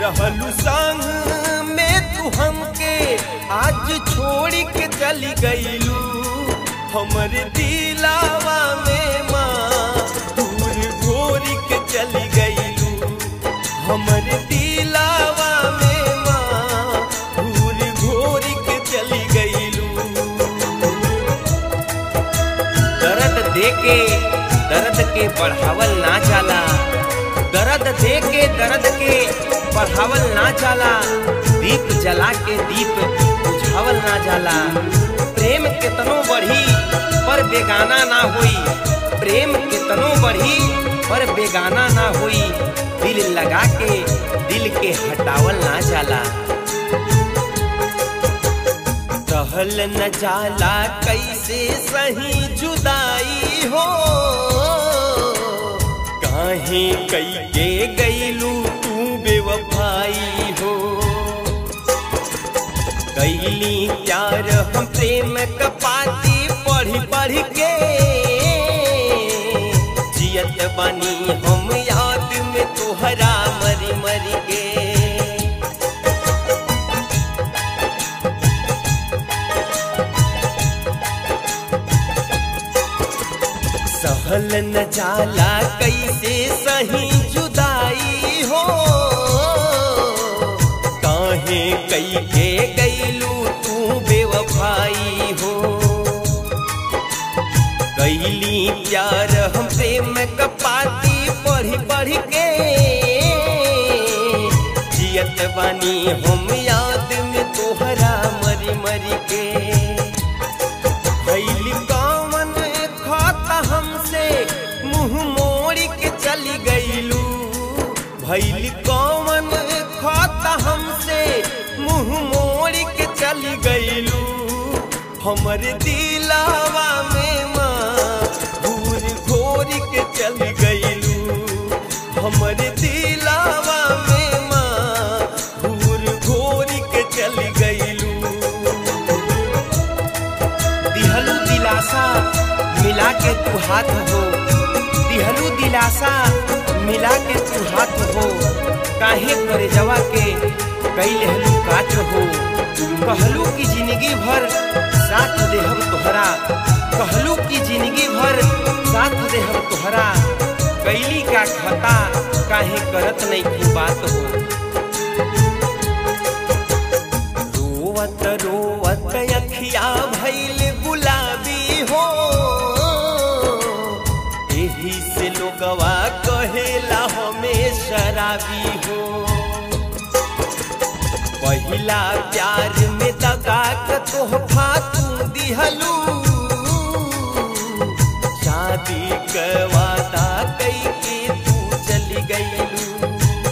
रहलू संग में तू हमके आज छोड़ के चली गईलू हमरे दिलावा में माँ दूर घोर के चली गईलू हमरे दिलावा में माँ दूर घोर के चली गईलू दर्द दे के दर्द के बढ़ावल ना जाला दर्द दे के दर्द के बढ़ावल ना जाला दीप जला के दीप बुझावल ना जाला प्रेम कितनो बढ़ी पर बेगाना ना होई प्रेम कितनो बढ़ी पर बेगाना ना होई दिल लगा के दिल के हटावल ना जाला रहल न जाला कैसे सही जुदाई हो काहे कई के गईलू तू बेवफाई हो कैली प्यार हम प्रेम कपाती पढ़ी पढ़ के जियत बनी हम याद में तोहरा मरी मरी के सहल न जाला कैसे सही जुदाई हो काहे कई के गईलू तू बेवफाई हो कैली प्यार हम प्रेम कपाती पढ़ी पढ़ के जियत बानी हम याद में तोहरा मरी मरी के भैली कौन खाता हमसे मुंह मोड़ के चली गईलू भैली कौन खाता हमसे मुंह मोड़ के चली गईलू हमर दिलावा में माँ घूर घोर के चली गईलू हमर दिलावा में माँ घूर घोर के चली गईलू दिहलू दिलासा मिला के तू हाथ हो दिहलू दिलासा मिला के तू हाथ हो काहे करे जवा के कई लहलू काट हो कहलू की जिंदगी भर साथ दे हम तोहरा कहलू की जिंदगी भर साथ दे हम तोहरा कैली का खता काहे करत नहीं की बात हो रोवत रोवत अखिया भैल गुलाबी हो एही से लोगवा कहेला हमें शराबी हो पहिला प्यार में दगा के तोहफा तू दिहलू शादी के वादा कई के तू चली गईलू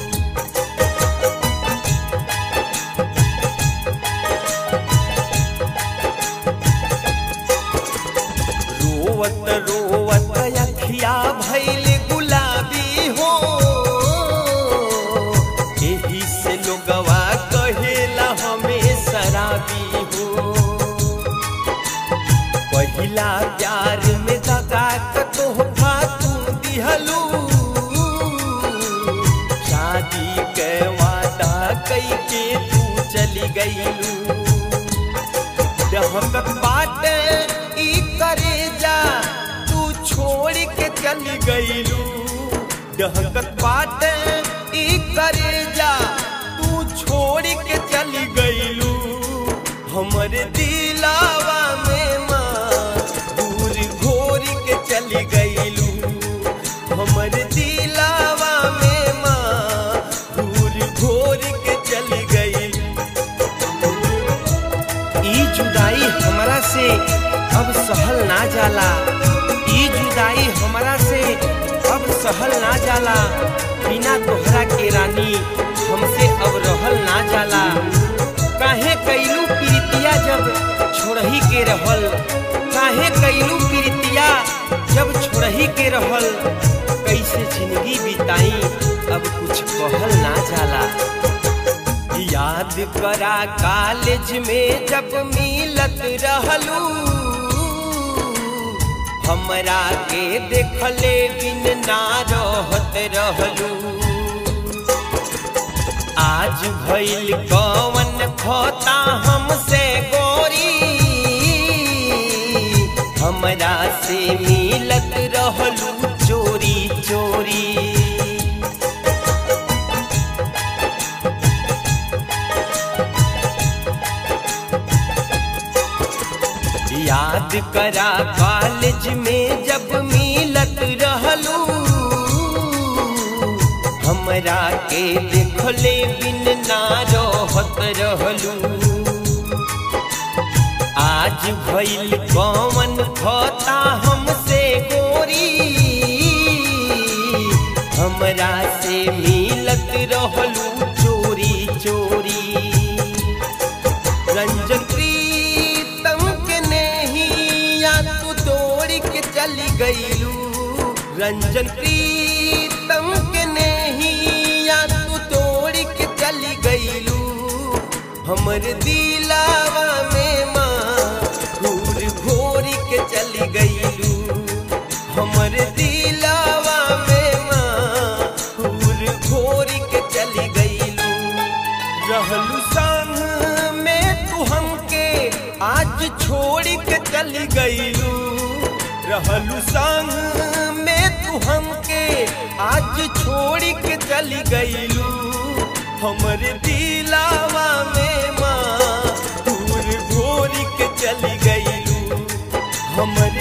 रोवत रोवत अखिया भैल गुलाबी हो एही से लोगवा कहेला हमें शराबी हो पहिला प्यार में दगा के तोहफा तू दिहलू शादी के वादा कई के तू चली गईलू दहकत बाट ई करे जा तू छोड़ के चली गईलू दहकत बाट ई करे जा तू छोड़ के चली गईलू हमरे दिलावा में माँ दूर घोर के चली गईलू हमरे दिलावा में माँ दूर घोर के चली गईलू ई जुदाई हमरा से अब सहल ना जाला ई जुदाई हमरा से अब सहल ना जाला बिना तोहरा के रानी हमसे अब रहल ना जाला काहे कैलू प्रीतिया जब छोड़ही के रहल काहे कैलू प्रीतिया जब छोड़ही के रहल कैसे जिंदगी बिताई अब कुछ कहल ना जाला याद करा कॉलेज में जब मिलत रहलू हमरा के देखले बिन ना रहत रहलू आज भइल कवन खोता हमसे गोरी हमरा से मिलत रहलू चोरी चोरी याद करा कॉलेज में जब मिलत रहलू हमरा के देखले बिन ना रहत रहलू आज भइल कौन खोता हमसे गोरी हमरा से मिलत रहलू चोरी चोरी रंजन प्रीतम के नहीं या तू तोड़ के चली गईलू रंजन प्रीतम के नहीं या तू तोड़ के चली गईलू हमर दिलावा में माँ घूर घोर के चली गईलू हमर दिलावा में माँ घूर घोर के चली गईलू रहलू संग में तू हमके आज छोड़ के चली गईलू रहलू संग में तू हमके आज छोड़ के चली गईलू हमरे दिलावा में माँ दूर घोर के चली गईलू हमर